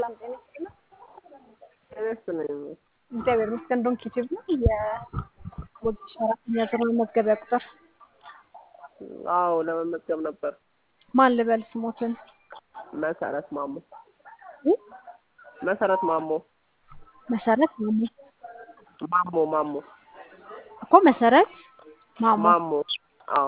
ሰላም ጤና ይስጥልኝ። ይመስለኝ እግዚአብሔር ይመስገን። ዶንክ ዩቲዩብ ነው የወጌሻ አራተኛ ዙር መመዝገቢያ ቁጥር አዎ ለመመዝገብ ነበር። ማን ልበል ስሞትን? መሰረት ማሞ እ? መሰረት ማሞ መሰረት ማሞ ማሞ ማሞ እኮ መሰረት ማሞ። ማሞ አዎ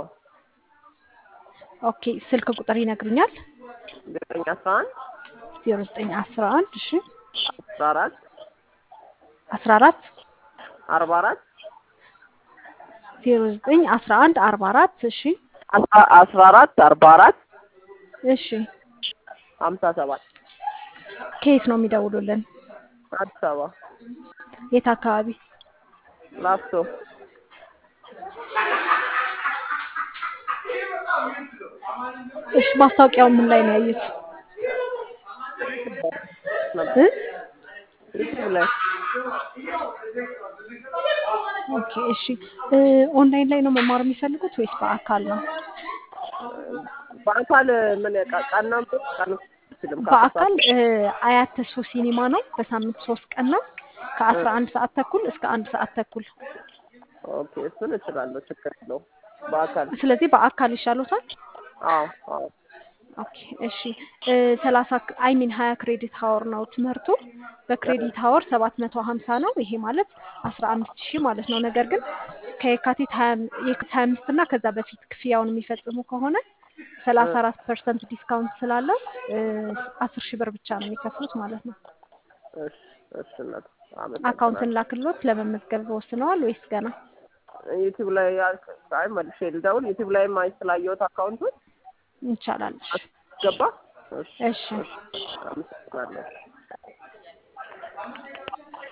ኦኬ ስልክ ቁጥር ይነግሩኛል? ዘጠኝ አስራ አንድ ዜሮ ዘጠኝ አስራ አንድ እሺ አስራ አራት አስራ አራት አርባ አራት ዜሮ ዘጠኝ አስራ አንድ አርባ አራት እሺ አስራ አራት አርባ አራት እሺ ሀምሳ ሰባት ከየት ነው የሚደውሉልን? አዲስ አበባ የት አካባቢ? ላፍቶ እሺ ማስታወቂያው ምን ላይ ነው ያዩት? ነበር እ? ዩቲዩብ ላይ ኦኬ እሺ እ ኦንላይን ላይ ነው መማር የሚፈልጉት ወይስ በአካል ነው? በአካል ምን ቃ- ቀን ነው ቀን አልችልም በአካል እ አያት ተስፎ ሲኒማ ነው። በሳምንት ሶስት ቀን ነው ከአስራ አንድ ሰዓት ተኩል እስከ አንድ ሰዓት ተኩል። ኦኬ እሱን እችላለሁ ችግር የለውም በአካል ስለዚህ በአካል ይሻሎታል። አዎ አዎ ኦኬ እሺ እ ሰላሳ አይ ሚን ሀያ ክሬዲት ሀወር ነው ትምህርቱ። በክሬዲት ሀወር ሰባት መቶ ሀምሳ ነው። ይሄ ማለት አስራ አምስት ሺህ ማለት ነው። ነገር ግን ከየካቲት ሀያ የካቲት ሀያ አምስት እና ከዛ በፊት ክፍያውን የሚፈጽሙ ከሆነ ሰላሳ አራት ፐርሰንት ዲስካውንት ስላለው እ አስር ሺህ ብር ብቻ ነው የሚከፍሉት ማለት ነው። እሺ እሺ እናት አካውንትን አመሰግናለሁ ላክሎት ለመመዝገብ ወስነዋል ወይስ ገና? ዩቲዩብ ላይ ያ- አይ መልሼ ልደውል ዩቲዩብ ላይ ማይ ስላየሁት አካውንቱን ይቻላል። እሺ ገባ እሺ እሺ እሺ አመሰግናለሁ